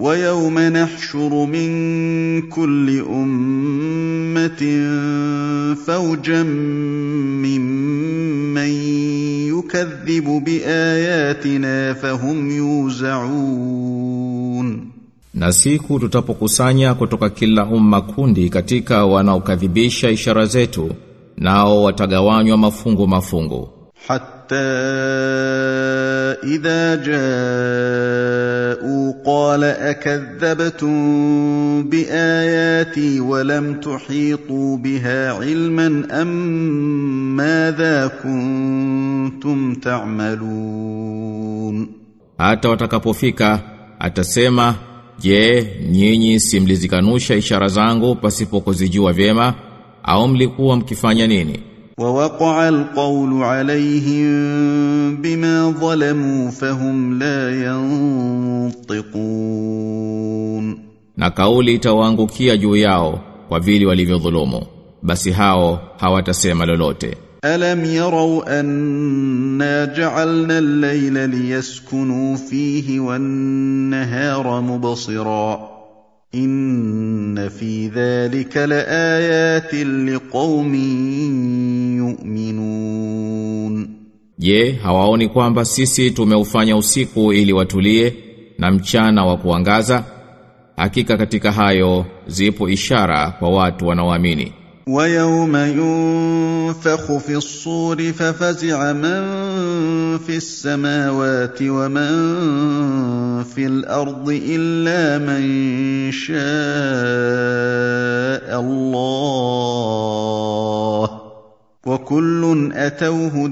ويوم نحشر من كل أمة فوجا ممن يكذب بآياتنا فهم يوزعون Na siku tutapokusanya kutoka kila umma kundi katika wanaokadhibisha ishara zetu nao watagawanywa mafungu mafungu حتى إذا جاءوا قال أكذبتم بآياتي ولم تحيطوا بها علما أم ماذا كنتم تعملون hata watakapofika atasema je nyinyi simlizikanusha ishara zangu pasipo kuzijua vyema au mlikuwa mkifanya nini ووقع القول عليهم بما ظلموا فهم لا ينطقون na kauli itawaangukia juu yao kwa vile walivyodhulumu basi hao hawatasema lolote ألم يروا أنا جعلنا الليل ليسكنوا فيه والنهار مبصرا إن في ذلك لآيات لقوم يؤمنون je hawaoni kwamba sisi tumeufanya usiku ili watulie na mchana wa kuangaza hakika katika hayo zipo ishara kwa watu wanaoamini ويوم ينفخ في الصور ففزع من في السماوات ومن في الارض الا من شاء الله وكل اتوه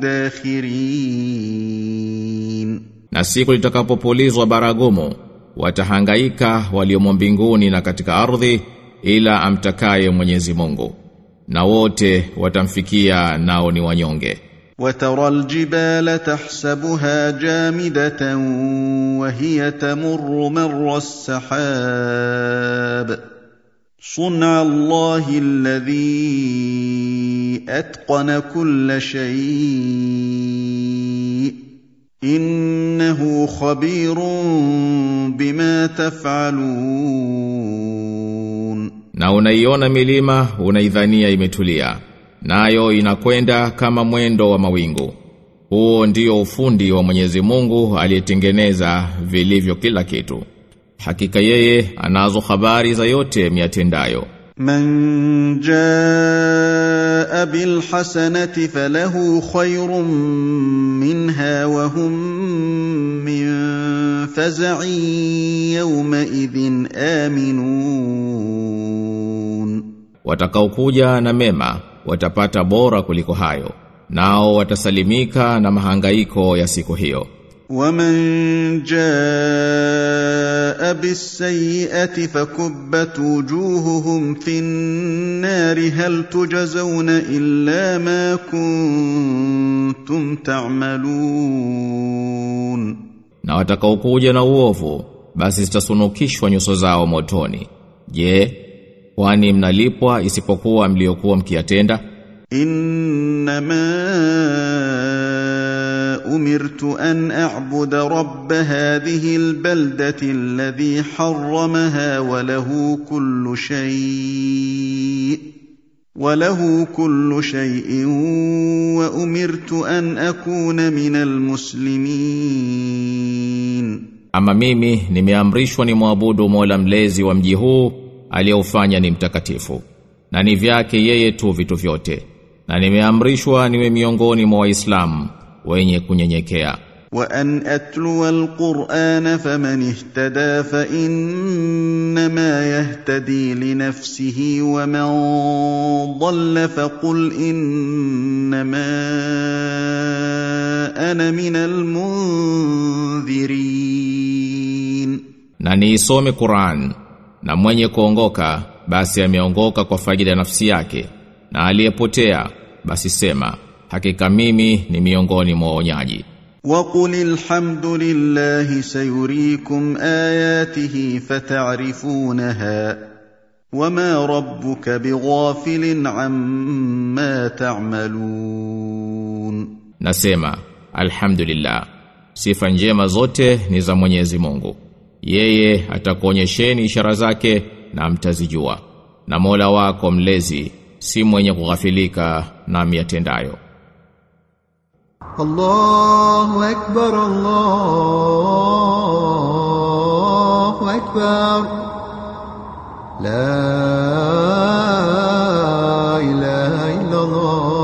داخرين na siku litakapopulizwa baragumu watahangaika waliomo mbinguni na katika ardhi ila amtakaye Mwenyezi Mungu na wote watamfikia nao ni wanyonge وترى الجبال تحسبها جامده وهي تمر مر السحاب صنع الله الذي اتقن كل شيء انه خبير بما تفعلون na unaiona milima unaidhania imetulia nayo inakwenda kama mwendo wa mawingu huo ndio ufundi wa Mwenyezi Mungu aliyetengeneza vilivyo kila kitu hakika yeye anazo habari za yote miatendayo من جاء بالحسنه فله خير منها وهم من فزع يومئذ امنون watakaokuja na mema watapata bora kuliko hayo nao watasalimika na mahangaiko ya siku hiyo ومن جاء بالسيئه فكبت وجوههم في النار هل تجزون الا ما كنتم تعملون na watakaokuja na uovu basi zitasunukishwa nyuso zao motoni je kwani mnalipwa isipokuwa mliokuwa mkiyatenda انما امرت ان اعبد رب هذه البلده الذي حرمها وله كل شيء وله كل شيء وامرت ان اكون من المسلمين ama mimi nimeamrishwa ni mwabudu Mola mlezi wa mji huu aliyeufanya ni mtakatifu na ni vyake yeye tu vitu vyote na nimeamrishwa niwe miongoni mwa waislamu wenye kunyenyekea وان اتلو القران فمن اهتدى فانما يهتدي لنفسه ومن ضل فقل انما انا من المنذرين na niisome Qur'an na mwenye kuongoka basi ameongoka kwa faida ya nafsi yake na aliyepotea basi sema hakika mimi ni miongoni mwa waonyaji وقل الحمد لله سيريكم اياته فتعرفونها وما ربك بغافل عما تعملون nasema alhamdulillah sifa njema zote ni za Mwenyezi Mungu Yeye atakuonyesheni ishara zake na mtazijua. Na Mola wako mlezi si mwenye kughafilika na miatendayo. الله أكبر الله أكبر لا إله إلا الله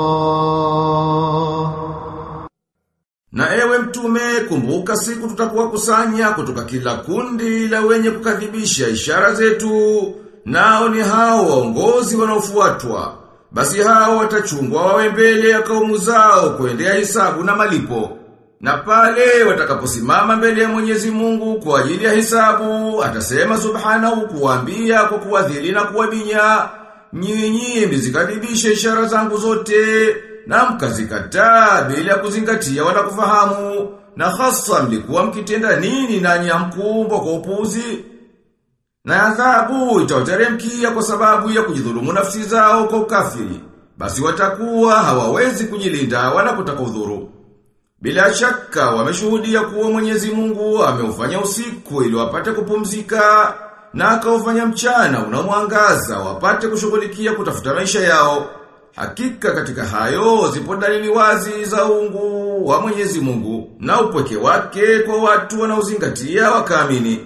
Na ewe mtume kumbuka siku tutakuwa kusanya kutoka kila kundi la wenye kukadhibisha ishara zetu nao ni hao waongozi wanaofuatwa basi hao watachungwa wawe mbele ya kaumu zao kuendea hisabu na malipo na pale watakaposimama mbele ya Mwenyezi Mungu kwa ajili ya hisabu atasema subhanahu kuambia kwa kuwadhili na kuwabinya nyinyi mzikadhibisha ishara zangu zote na mkazikataa bila kuzingatia wala kufahamu na hasa mlikuwa mkitenda nini nanyi hamkumbwa kwa upuzi na adhabu itawateremkia kwa sababu ya kujidhulumu nafsi zao kwa ukafiri basi watakuwa hawawezi kujilinda wala kutaka udhuru bila shaka wameshuhudia kuwa Mwenyezi Mungu ameufanya usiku ili wapate kupumzika na akaufanya mchana unamwangaza wapate kushughulikia kutafuta maisha yao. Hakika katika hayo zipo dalili wazi za uungu wa Mwenyezi Mungu na upweke wake kwa watu wanaozingatia wakaamini.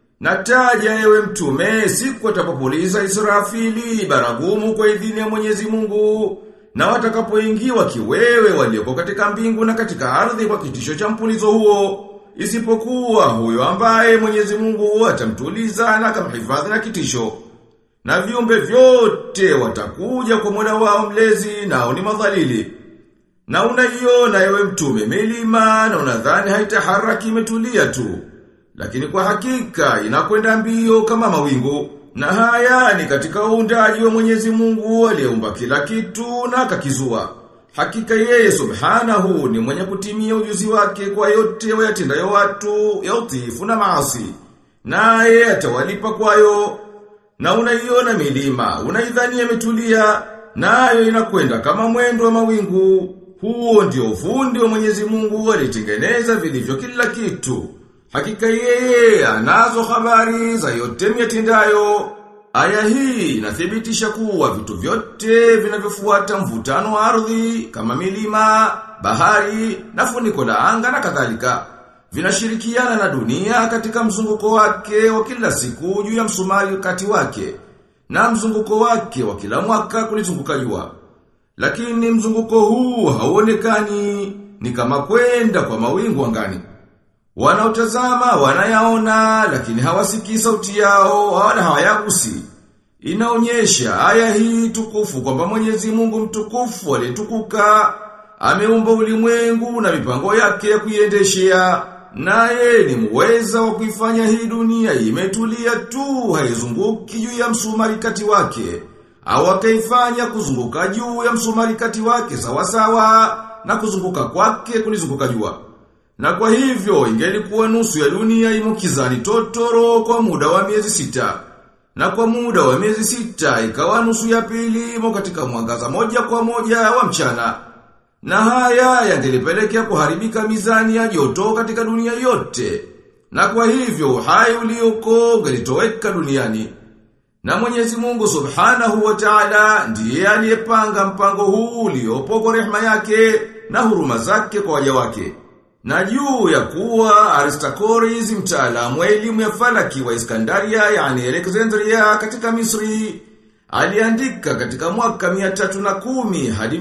Nataja ewe mtume siku atapopuliza Israfili baragumu kwa idhini ya Mwenyezi Mungu na watakapoingiwa kiwewe walioko katika mbingu na katika ardhi kwa kitisho cha mpulizo huo isipokuwa huyo ambaye Mwenyezi Mungu atamtuliza na akamhifadhi na kitisho na viumbe vyote watakuja kwa Mola wao mlezi nao ni madhalili na unaiona ewe mtume milima na unadhani haitaharaki imetulia tu lakini kwa hakika inakwenda mbio kama mawingu na haya ni katika uundaji wa Mwenyezi Mungu aliyeumba kila kitu na akakizua. Hakika yeye subhanahu ni mwenye kutimia ujuzi wake kwa yote wayatendayo watu ya utiifu na maasi. Naye atawalipa kwayo. Na unaiona milima, unaidhania imetulia, nayo inakwenda kama mwendo wa mawingu. Huo ndio ufundi wa Mwenyezi Mungu alitengeneza vilivyo kila kitu. Hakika yeye anazo habari za yote miatendayo. Aya hii inathibitisha kuwa vitu vyote vinavyofuata mvutano wa ardhi kama milima, bahari na funiko la anga na kadhalika vinashirikiana na dunia katika mzunguko wake wa kila siku juu ya msumari kati wake na mzunguko wake wa kila mwaka kulizunguka jua. Lakini mzunguko huu hauonekani ni kama kwenda kwa mawingu angani. Wanaotazama wanayaona lakini hawasikii sauti yao wala hawayagusi. Inaonyesha aya hii tukufu kwamba Mwenyezi Mungu mtukufu aliyetukuka ameumba ulimwengu na mipango yake ya kuiendeshea. Naye ni muweza wa kuifanya hii dunia imetulia tu haizunguki juu ya msumari kati wake. Au akaifanya kuzunguka juu ya msumari kati wake sawa sawa na kuzunguka kwake kulizunguka jua. Na kwa hivyo ingelikuwa nusu ya dunia imo kizani totoro kwa muda wa miezi sita. Na kwa muda wa miezi sita ikawa nusu ya pili imo katika mwangaza moja kwa moja wa mchana. Na haya yangelipelekea kuharibika mizani ya joto katika dunia yote. Na kwa hivyo uhai ulioko ungelitoweka duniani. Na Mwenyezi Mungu Subhanahu wa Ta'ala ndiye aliyepanga mpango huu uliopo kwa rehema yake na huruma zake kwa waja wake. Na juu ya kuwa Aristoteles mtaalamu wa elimu ya falaki wa Iskandaria yani Alexandria katika Misri aliandika katika mwaka 310 hadi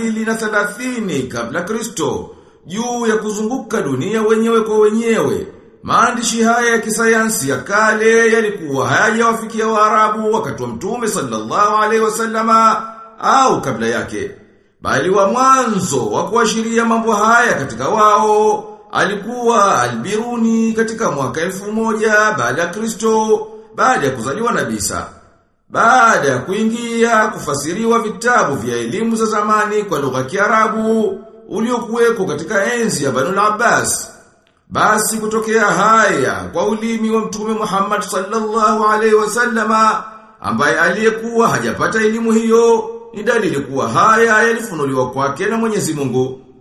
230 kabla Kristo juu ya kuzunguka dunia wenyewe kwa wenyewe. Maandishi haya ya kisayansi ya kale yalikuwa hayajawafikia Waarabu wakati wa Mtume sallallahu alaihi wasallama au kabla yake bali wa mwanzo wa kuashiria mambo haya katika wao alikuwa Albiruni katika mwaka elfu moja baada ya Kristo baada ya kuzaliwa na Bisa. Baada ya kuingia kufasiriwa vitabu vya elimu za zamani kwa lugha ya Kiarabu uliokuweko katika enzi ya Banu Abbas. Basi kutokea haya kwa ulimi wa Mtume Muhammad sallallahu alaihi wasallama ambaye aliyekuwa hajapata elimu hiyo ni dalili kuwa haya yalifunuliwa kwake na Mwenyezi Mungu.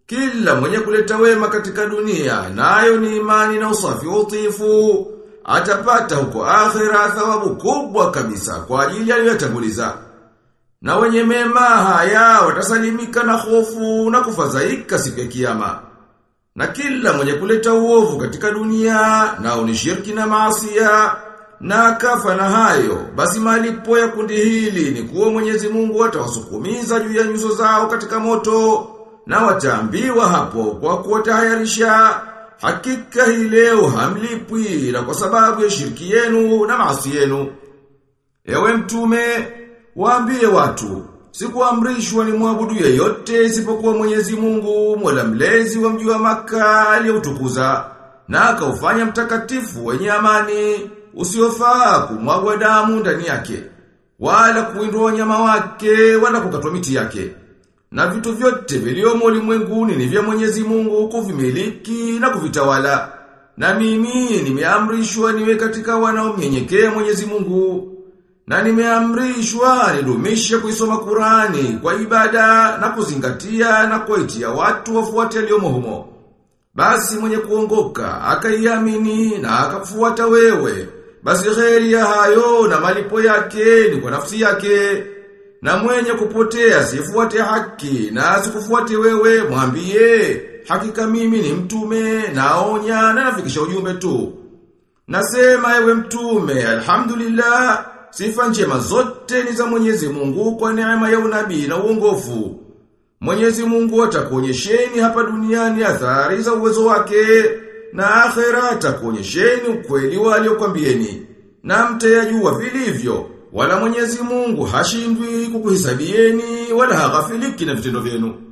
Kila mwenye kuleta wema katika dunia, nayo ni imani na usafi wa utifu, atapata huko akhira thawabu kubwa kabisa kwa ajili aliyotanguliza. Na wenye mema haya watasalimika na hofu na kufadhaika siku ya kiyama. Na kila mwenye kuleta uovu katika dunia, nao ni shirki na maasia, na akafa na hayo, basi malipo ya kundi hili ni kuwa Mwenyezi Mungu atawasukumiza juu ya nyuso zao katika moto, na wataambiwa hapo kwa kuwatahayarisha, hakika hii leo hamlipwi na kwa sababu ya shirki yenu na maasi yenu. Ewe mtume, waambie watu, sikuamrishwa ni mwabudu yeyote isipokuwa Mwenyezi Mungu, Mola mlezi wa mji wa Makka aliyeutukuza na akaufanya mtakatifu wenye amani usiofaa kumwagwa damu ndani yake wala kuwindwa wanyama wake wala kukatwa miti yake. Na vitu vyote viliomo ulimwenguni ni vya Mwenyezi Mungu kuvimiliki na kuvitawala. Na mimi nimeamrishwa niwe katika wanaomnyenyekea Mwenyezi Mungu. Na nimeamrishwa nidumishe kuisoma Qurani kwa ibada na kuzingatia na kuitia watu wafuate yaliyomo humo. Basi mwenye kuongoka akaiamini na akafuata wewe. Basi kheri ya hayo na malipo yake ni kwa nafsi yake. Na mwenye kupotea sifuate haki na asikufuate wewe mwambie hakika mimi ni mtume naonya na nafikisha ujumbe tu. Nasema ewe mtume alhamdulillah sifa njema zote ni za Mwenyezi Mungu kwa neema ya unabii na uongofu. Mwenyezi Mungu atakuonyesheni hapa duniani athari za uwezo wake na akhera atakuonyesheni ukweli wa aliyokwambieni na mtayajua vilivyo wala Mwenyezi Mungu hashindwi kukuhesabieni wala haghafiliki na vitendo vyenu.